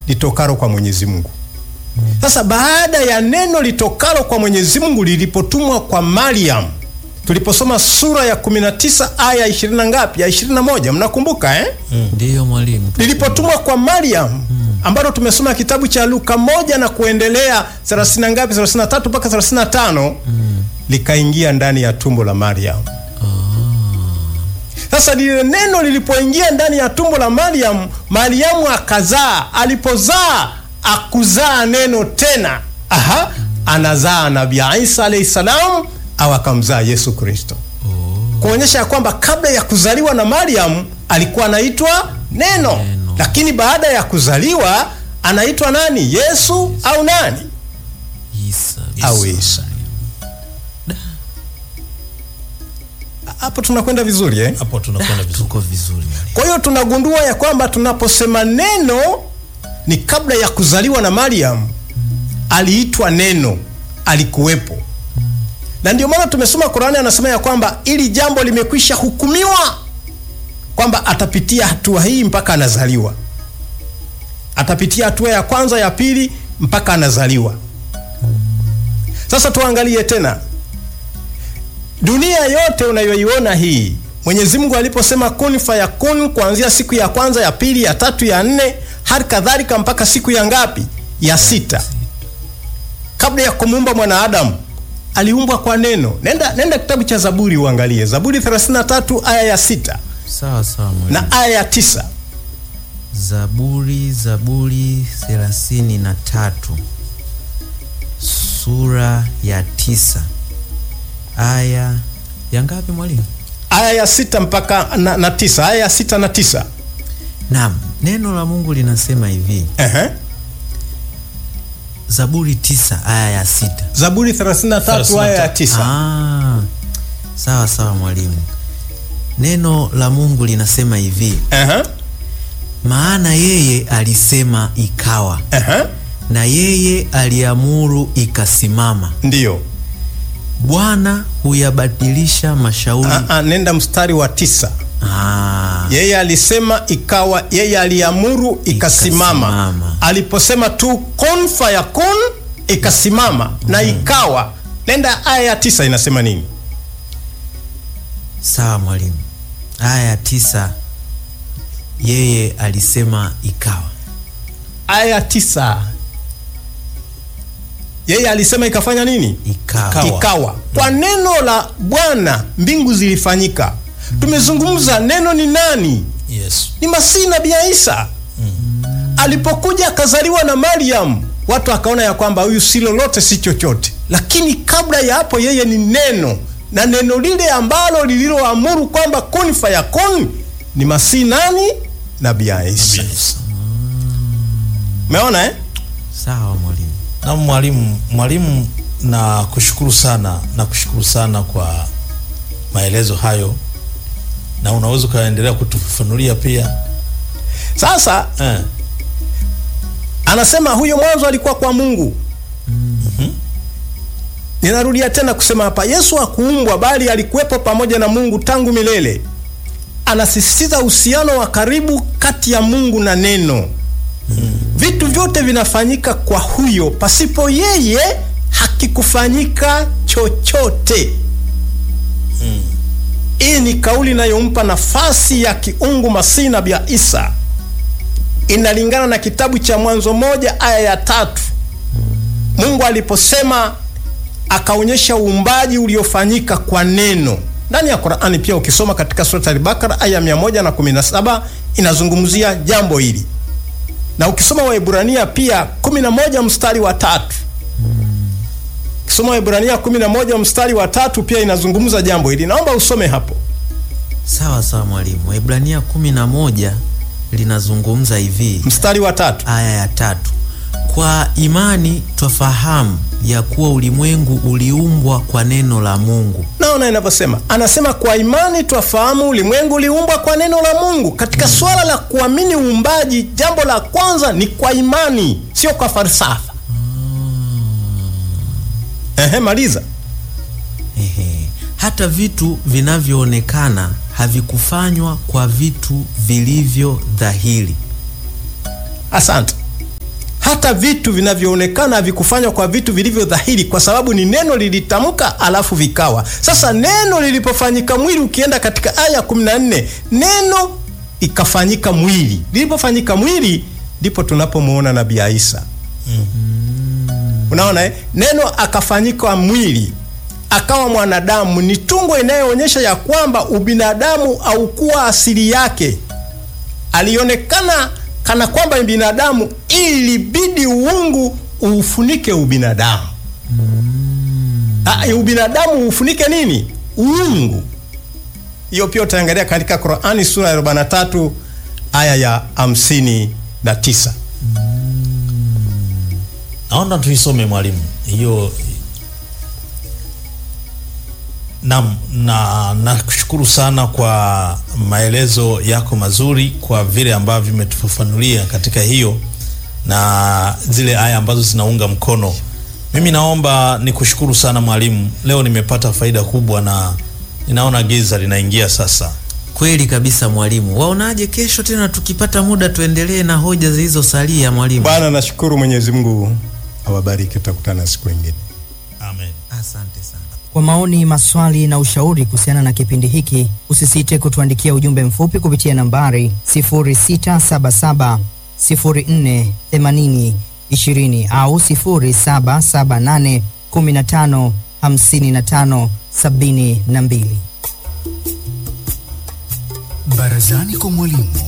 litokalo kwa Mwenyezi Mungu. Sasa baada ya neno litokalo kwa Mwenyezi Mungu lilipotumwa kwa Mariam, tuliposoma sura ya 19 aya 20 na ngapi? Ya 21, mnakumbuka eh? Ndiyo mwalimu. lilipotumwa kwa Mariam ambalo tumesoma kitabu cha Luka moja na kuendelea 30 na ngapi 33 mpaka 35 likaingia ndani ya tumbo la Mariam. Sasa lile neno lilipoingia ndani ya tumbo la Mariam, Mariamu akazaa. Alipozaa akuzaa neno tena, aha, anazaa Nabii Isa alayhi salam, au akamzaa Yesu Kristo kuonyesha ya kwamba kabla ya kuzaliwa na Mariam alikuwa anaitwa neno, Neno. lakini baada ya kuzaliwa anaitwa nani? Yesu au nani? Isa. Au Isa. Hapo tunakwenda vizuri eh? hapo tunakwenda vizuri. Tuko vizuri mwalimu. Kwa hiyo tunagundua ya kwamba tunaposema neno ni kabla ya kuzaliwa na Mariam, aliitwa neno, alikuwepo. Na ndio maana tumesoma Qur'ani, anasema ya kwamba ili jambo limekwisha hukumiwa kwamba atapitia hatua hii mpaka anazaliwa, atapitia hatua ya kwanza, ya pili, mpaka anazaliwa. Sasa tuangalie tena dunia yote unayoiona hii, Mwenyezi Mungu aliposema kun fayakun, kuanzia siku ya kwanza, ya pili, ya tatu, ya nne, hali kadhalika mpaka siku ya ngapi? Ya sita. Kabla ya kumuumba mwanadamu aliumbwa kwa neno. Nenda, nenda kitabu cha Zaburi uangalie, Zaburi 33 aya ya sita Sawa sawa mwalimu. na aya ya tisa. Zaburi, Zaburi thelathini na tatu sura ya tisa aya ya ngapi mwalimu? aya ya sita mpaka na, na tisa. Aya ya sita na tisa. Naam, neno la Mungu linasema hivi, Ehe. Zaburi tisa aya ya sita. Zaburi 33 aya ya tisa. Ah, sawa sawa mwalimu. Neno la Mungu linasema hivi, Ehe. maana yeye alisema ikawa, Ehe. na yeye aliamuru ikasimama. Ndiyo. Bwana huyabadilisha mashauri. Ah, ah, nenda mstari wa tisa. Ah, Yeye alisema ikawa, yeye aliamuru ikasimama. Ikasimama. Aliposema tu kun fayakun, ikasimama na ikawa. Nenda aya ya tisa inasema nini? sawa mwalimu. Aya ya tisa, yeye alisema ikawa. Aya ya tisa, yeye alisema ikafanya nini? Ikawa. Ikawa. Ikawa. Kwa neno la Bwana mbingu zilifanyika. Tumezungumza neno ni nani? Yesu. ni Masihi Nabii Isa. Alipokuja akazaliwa na Mariam, watu akaona ya kwamba huyu si lolote si chochote, lakini kabla ya hapo yeye ni neno, na neno lile ambalo lililoamuru kwamba kun fayakun ni Masihi nani? Nabii Isa. Yesu. Umeona eh? Sawa mwalimu. Na mwalimu, mwalimu, na kushukuru sana na kushukuru sana kwa maelezo hayo, na unaweza ukaendelea kutufafanulia pia Sasa eh. anasema huyo mwanzo alikuwa kwa Mungu. Ninarudia tena kusema hapa, Yesu hakuumbwa bali alikuwepo pamoja na Mungu tangu milele. Anasisitiza uhusiano wa karibu kati ya Mungu na neno. Vitu vyote vinafanyika kwa huyo, pasipo yeye hakikufanyika chochote. Hii ni kauli inayompa nafasi ya kiungu Masihi Nabii Isa inalingana na kitabu cha Mwanzo moja aya ya tatu. Mungu aliposema akaonyesha uumbaji uliofanyika kwa neno ndani ya Qur'ani. Pia ukisoma katika sura Al-Baqara aya 117 inazungumzia jambo hili, na ukisoma Waebrania pia 11 mstari wa tatu ukisoma Waebrania 11 mstari wa tatu pia inazungumza jambo hili. Naomba usome hapo. Sawa sawa mwalimu. Waebrania kumi na moja linazungumza hivi, Mstari wa tatu. aya ya tatu kwa imani twafahamu ya kuwa ulimwengu uliumbwa kwa neno la Mungu. Naona inavyosema, anasema kwa imani twafahamu ulimwengu uliumbwa kwa neno la Mungu. Katika swala la kuamini uumbaji, jambo la kwanza ni kwa imani, sio kwa falsafa. Ehe, maliza. Ehe. Hata vitu vinavyoonekana havikufanywa kwa vitu vilivyo dhahiri. Asante. hata vitu vinavyoonekana havikufanywa kwa vitu vilivyo dhahiri, kwa sababu ni neno lilitamka, alafu vikawa. Sasa neno lilipofanyika mwili, ukienda katika aya 14 neno ikafanyika mwili. Lilipofanyika mwili, ndipo tunapomwona nabii Isa. Unaona eh? Neno akafanyika mwili akawa mwanadamu, ni tungo inayoonyesha ya kwamba ubinadamu haukuwa asili yake. Alionekana kana kwamba ni binadamu, ilibidi uungu uufunike ubinadamu. Ah, ubinadamu ufunike nini? Uungu. Hiyo pia utaangalia katika Qur'ani sura ya 43 aya ya 59. Naona tuisome mwalimu hiyo. Naam, na nakushukuru sana kwa maelezo yako mazuri, kwa vile ambavyo vimetufafanulia katika hiyo na zile aya ambazo zinaunga mkono. Mimi naomba nikushukuru sana mwalimu, leo nimepata faida kubwa na ninaona giza linaingia sasa. Kweli kabisa mwalimu. Waonaje kesho tena tukipata muda tuendelee na hoja zilizosalia mwalimu? Bwana, nashukuru Mwenyezi Mungu awabariki, tutakutana siku nyingine. Amen. Asante sana. Kwa maoni, maswali na ushauri kuhusiana na kipindi hiki, usisite kutuandikia ujumbe mfupi kupitia nambari 0677 04 80 20 au 0778 15 55 72. Barazani kwa mwalimu.